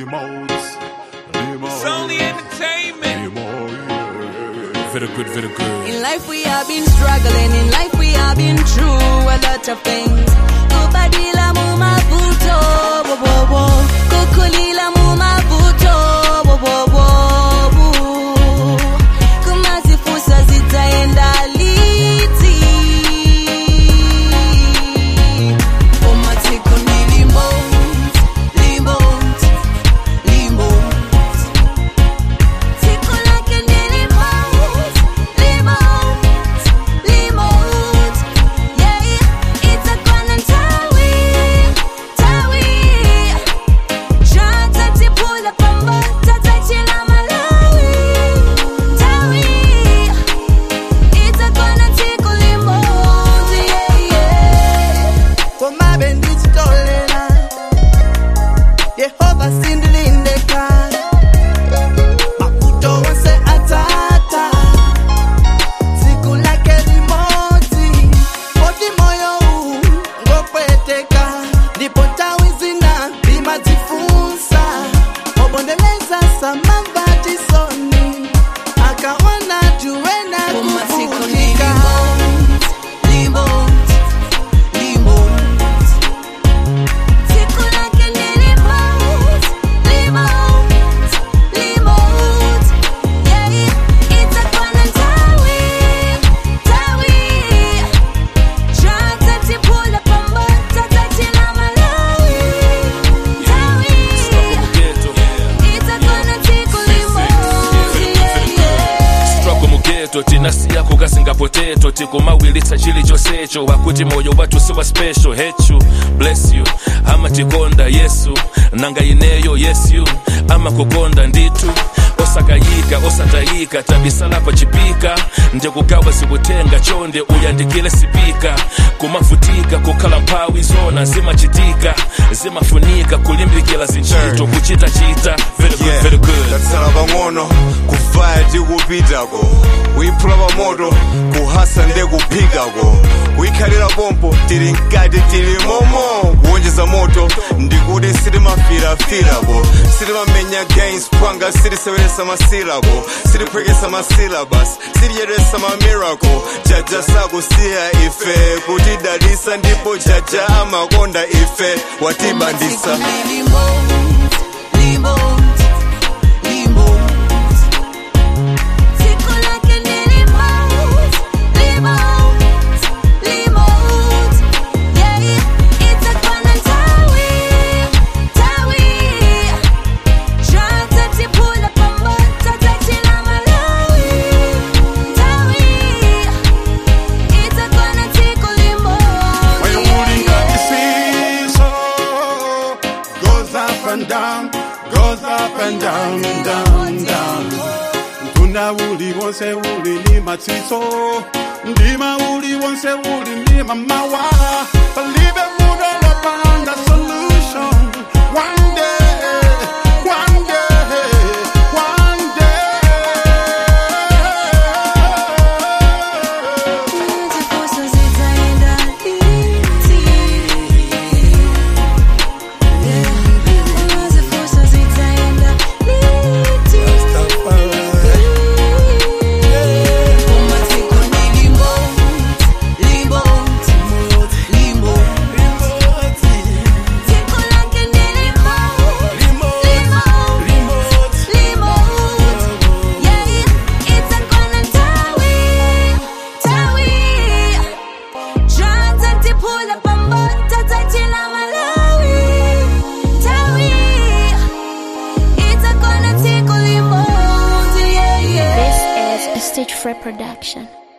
Limos, limos, It's only entertainment. limos, yeah. Very good, very good. In life we have been struggling, in life we have been through a lot of things. Kubadila mumavuto, wo wo wo. Kukulila mumavuto, wo wo wo. Kumazifusa zitaenda liti. Umatiko ni limos, limos, limos. Tiko lake ni limos, limos, limos. Yeah, itakuwa na tawi, tawi. Shanta tipula pamba, tatachila Malawi. Tawi, itakuwa na tiko limos, yeah, yeah. komabe ndichitolela yehova sindilindeka makuto wonse atata siku lake limodzi poti moyo uwu ngopweteka ndipo tawi zina limadzifunsa obondeleza samambatisoni akaona tuwena Umatiko ni kuvutika limos, limos. Tiko lake ni limos, limos, limos. Yeah, itakuwa na tawi, tawi. Shanta tipula pamba, tatachila Malawi. Tawi, itakuwa na tiko limos, yeah, yeah. struggle mugeto tinasiyako kasingapoteto tikumawilitsa chili chonsecho wakuti moyo wathu siwa special hechu bless you amatikonda yesu nanga ineyo yes you amakukonda nditu osakayika osatayika tabisala pa chipika ndikugawa zikutenga chonde uyandikile sipika kumavutika kukhala mphawi zona zimachitika zimafunika kulimbikila zinchito kuchitachita very good, very good. tatsala pang'ono kuvaya tikupitako kuyiphula pamoto kuhasa nde kuphikako kuyikhalira pompo tili mkati tili momo kuwonjeza moto ndikuti sitimafirafirako sitimamenya gains pwanga sitiseweresa masilako sitiphwekesa masilabus sitidyeresa mamiracle jaja sakusiya ife kutidalisa ndipo jaja amakonda ife watibandisa Limos, limos, limos. Tiko lake ni limos, limos, limos. Yeah, itakuwa na tawi, tawi. Shanta tipula pamba, tatachila Malawi. Tawi, itakuwa na tiko limos, When yeah, you're moving yeah. up the seesaw, goes up and down, goes up and down, down, down. Mtunda uli wonse uli ni matsiso, ndima uli wonse uli ni mamawa. Believe it, move on up on the solution. One day, one day, one day. Zifuso zitaenda liti. Zifuso zitaenda liti. Umatiko ni limos, limos, limos. Tiko lake ni limos, limos, limos. Yeah, itakuwa na tawi, tawi. Shanta tipula pamba, tatachila Malawi. Tawi, itakuwa na tiko limos, yeah, yeah. This is a stage free production.